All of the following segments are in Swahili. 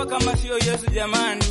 kama sio Yesu jamani.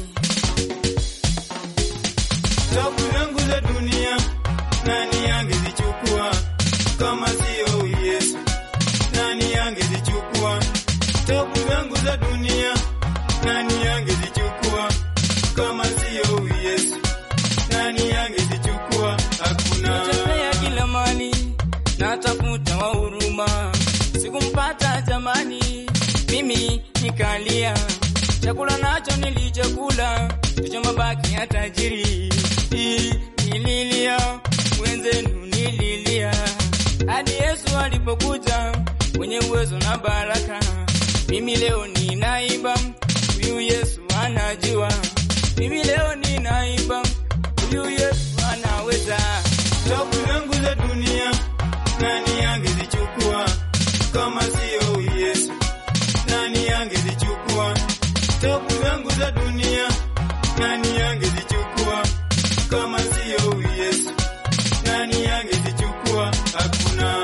Tabu zangu za dunia nani angezichukua kama sio huyu Yesu? Nani angezichukua? Tabu zangu za dunia nani angezichukua kama sio huyu Yesu? Nani angezichukua? Hakuna. Natembea kila mali natafuta wa huruma, sikumpata jamani, mimi nikalia. Chakula nacho nilichokula ndicho mabaki ya tajiri. Hii Nililia wenzenu, nililia hadi Yesu alipokuja mwenye uwezo na baraka. Mimi leo ninaimba, huyu Yesu anajua. Mimi leo ninaimba, huyu Yesu anaweza. Tabu zangu za dunia nani angezichukua kama sio huyu Yesu? Nani angezichukua? Tabu zangu za dunia nani angezichukua kama sio huyu Yesu? Nani angezichukua? Hakuna.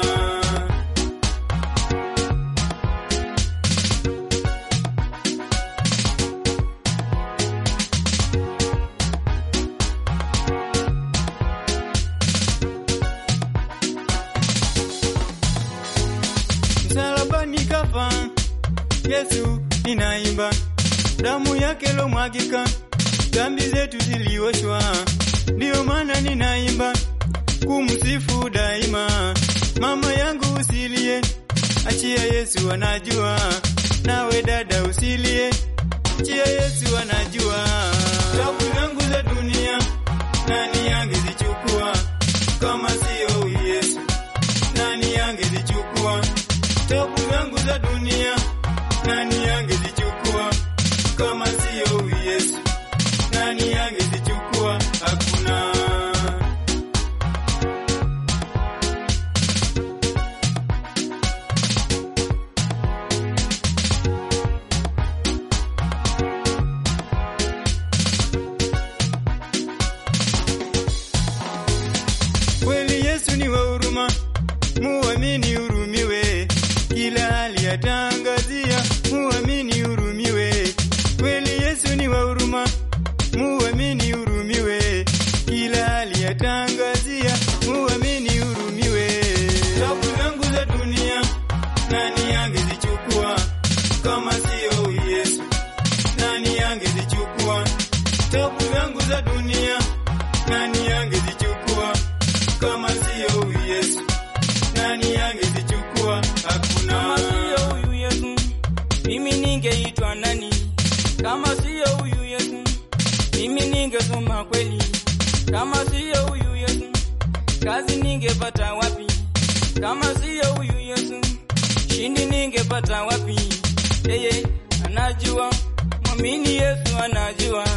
Msalabani kafa Yesu, ninaimba damu yake lomwagika, dhambi zetu zilioshwa, ndiyo maana ninaimba kumsifu daima. Mama yangu usilie, achia Yesu anajua, nawe dada usilie, achia Yesu anajua. Tabu zangu za dunia nani angezichukua kama sio huyu Yesu? Nani angezichukua? Tabu zangu za dunia nani angezichukua kama sio huyu Yesu? Nani angezichukua? Hakuna. Kweli Yesu ni wa huruma, muamini hurumiwe, kila hali atangazia, muamini hurumiwe. Kweli Yesu ni wa huruma, muamini hurumiwe, kila hali atangazia, muamini hurumiwe. Tabu zangu za dunia nani angezichukua kama sio huyu Yesu? Nani angezichukua? Tabu zangu za dunia nani angezichukua kama sio huyu Yesu? Nani angezichukua? Kama Hakuna. siyo huyu Yesu, mimi ningeitwa nani? Kama siyo huyu Yesu, mimi ningesoma kweli? Kama siyo huyu Yesu, kazi ningepata wapi? Kama siyo huyu Yesu, shindi ningepata wapi? Yeye anajua, mwamini Yesu anajua.